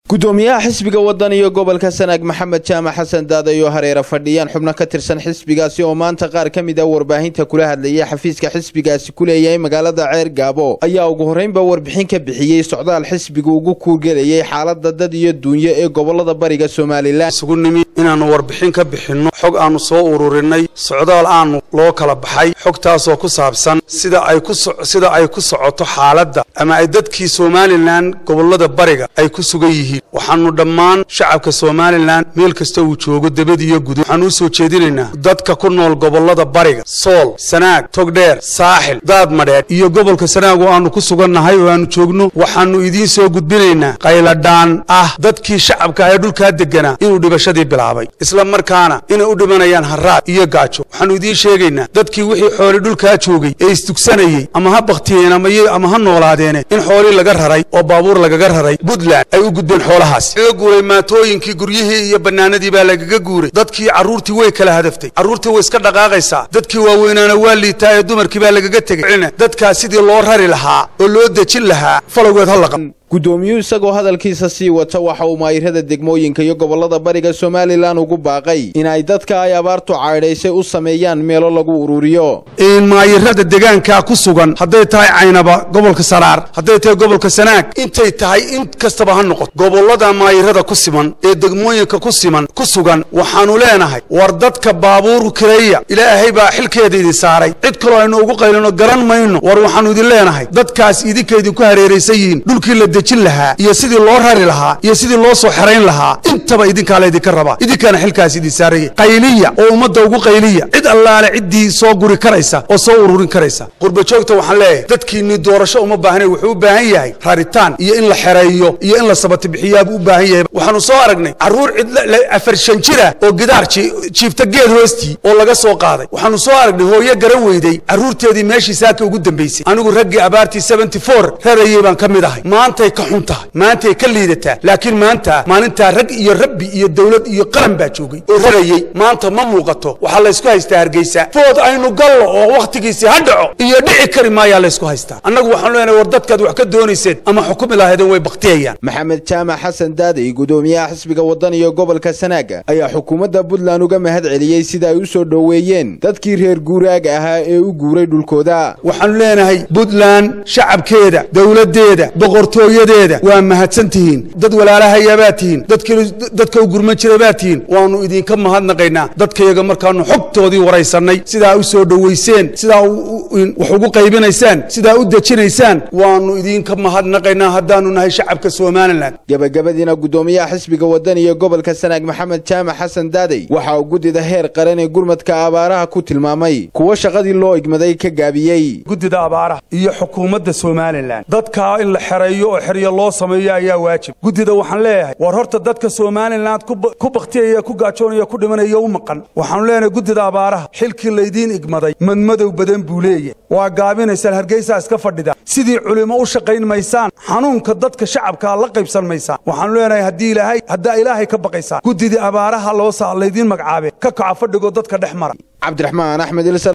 gudoomiyaha xisbiga waddan iyo gobolka sanaag maxamed jaamac xasan daaday oo hareera fadhiyaan xubno ka tirsan xisbigaasi oo maanta qaar ka mid a warbaahinta kula hadlayay xafiiska xisbigaasi ku leeyahay magaalada ceer gaabo ayaa ugu horreynba warbixin ka bixiyey socdaal xisbiga ugu kuurgelayay xaalada dad iyo duunyo ee gobolada bariga somalilan isugu nimi inaannu warbixin ka bixinno xog aannu soo ururinay socdaal aannu loo kala baxay xogtaasoo ku saabsan sida ay ku sida ay ku socoto xaaladda ama ay dadkii somalilan gobolada bariga ay ku sugan yihiin waxaannu dhammaan shacabka somalilan meel kasta uu joogo debad iyo gudo waxaannu u soo jeedinaynaa dadka ku nool gobolada bariga sool sanaag togdheer saaxil daad madheedh iyo gobolka sanaag oo aannu ku sugannahay oo aannu joogno waxaannu idiin soo gudbinaynaa qayladhaan ah dadkii shacabka ee dhulkaa degganaa inuu dhibashadii bilaabay isla markaana inay u dhimanayaan harraad iyo gaajo waxaannu idiin sheegaynaa dadkii wixii xooli dhulkaa joogay ee isdugsanayey ama ha bakhtiyeen ama ha noolaadeene in xoolii laga raray oo baabuur lagaga raray puntland ay u gudbeen xoolahaas laga guuray maatooyinkii guryihii iyo bannaanadii baa lagaga guuray dadkii carruurtii way kala hadaftay carruurtii way iska dhaqaaqaysaa dadkii waaweynaana waa liitaa ee dumarkii baa lagaga tegay dadkaas sidii loo rari lahaa oo loo dejin lahaa falowgeed ha laqa gudoomiyuhu isagoo hadalkiisa sii wata waxa uu maayirada degmooyinka iyo gobolada bariga somalilan ugu baaqay in ay dadka ay abaartu caydhaysay u sameeyaan meelo lagu ururiyo in maayirada degaankaa ku sugan hadday tahay caynaba gobolka saraar hadday tahay gobolka sanaag intay tahay in kastaba ha noqoto gobolada maayirada ku siman ee degmooyinka ku siman ku sugan waxaannu leenahay war dadka baabuur kireeya ilaahay baa xilkeeda idin saaray cid kaloo aynu ugu qaylino garan mayno war waxaannu idin leenahay dadkaas idinka idinku hareeraysan yihiin dhulkii la dejin lahaa iyo sidii loo rari lahaa iyo sidii loo soo xerayn lahaa intaba idinkaa laydinka rabaa idinkaana xilkaas idin saaraya qayliya oo ummadda ugu qayliya cid allaale ciddii soo guri karaysa oo soo ururin karaysa qurbajoogta waxaan leeyahay dadkiinni doorasho uma baahnayn wuxuu u baahan yahay raritaan iyo in la xereeyo iyo in la sabati bixiyaabuu u baahan yahay waxaannu soo aragnay carruur cid afar shan jira oo gidaar jiifta geed hoostii oo laga soo qaaday waxaannu soo aragnay hooyo garan weyday carruurteedii meeshii saaka ugu dambaysay anigu raggii abaartii seventy four rarayey baan ka mid ahay maantay ka xun tahay maantay ka liidataa laakiin maanta maalintaa rag iyo rabbi iyo dawlad iyo qaran baa joogay oo rarayey maanta ma muuqato waxaa laysku haystaa hargeysa food aynu gallo oo wakhtigiisii ha dhaco iyo dhici kari maayaa laysku haystaa annagu waxaanu leenahay war dadkaad wax ka doonayseen ama xukumi lahaydeen way baktiyayaan maxamed jaamac xasan daaday gudoomiyaha xisbiga waddan iyo gobolka sanaaga ayaa xukuumadda puntland uga mahad celiyey sida ay u soo dhoweeyeen dadkii reer guuraaga ahaa ee u guuray dhulkooda waxaannu leenahay puntland shacabkeeda dowladdeeda boqortooyadeeda waa mahadsan tihiin dad walaalahayabaad tihiin dadka u gurman jira baad tihiin waannu idinka mahadnaqaynaa dadkayaga markaannu xogtoodii waraysannay sidaa u soo dhowayseen sidaa wax ugu qaybinaysaan sidaa u dejinaysaan waannu idinka mahadnaqaynaa haddaannu nahay shacabka somalilan gebagabadiina gudoomiyaha xisbiga waddan iyo gobolka sanaag maxamed jaamac xasan daaday waxa uu guddida heer qaran ee gurmadka abaaraha ku tilmaamay kuwo shaqadii loo igmaday ka gaabiyey guddida abaaraha iyo xukuumadda somalilan dadkaa in la xereeyo oo xeryo loo sameeyo ayaa waajib guddida waxaan leeyahay war horta dadka somalilan ku bakhtiyaya ku gaajoonaya ku dhimanaya u maqan waxaanu leenahay guddida abaaraha xilkii laydiin igmaday madmadow badan buu leeyahay waa gaabinaysaan hargeysaa iska fadhida sidii culimo u shaqayn maysaan xanuunka dadka shacabkaa la qaybsan maysaan waxaanu leenahay haddii ilaahay haddaa ilaahay ka baqaysaan guddidii abaaraha loosaa laydiin magacaabe ka kaca fadhigoo dadka dhex mara cabdiraxmaan axmed